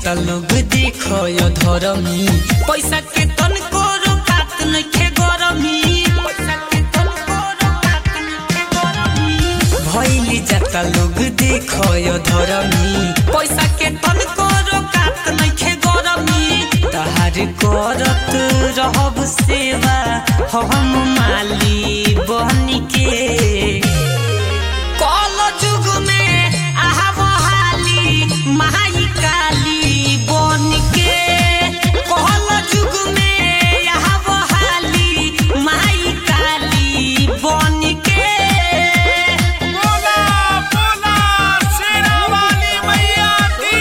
जाता लोग देखो यो धरमी पैसा के तन को रोकात नइखे गरमी पैसा के तन को रोकात नइखे गरमी भइली जाता लोग देखो यो धरमी पैसा के तन को रोकात नइखे गरमी तहार करत रहब सेवा हम माली बहनी के कल जुग में आहा बहाली माई काली बन के कल जुग में आहा बहाली माई काली बन के बोला बोला शेरा वाली मैया की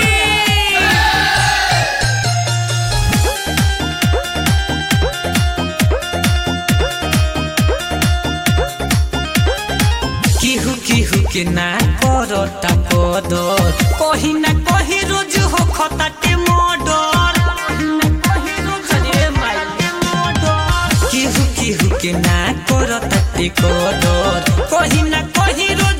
केहू केहू के ना करता पदर कहीं ना कहीं रोज हो खताटे मर्डर केहू केहू के ना करता ते कदर कहीं ना कहीं रोज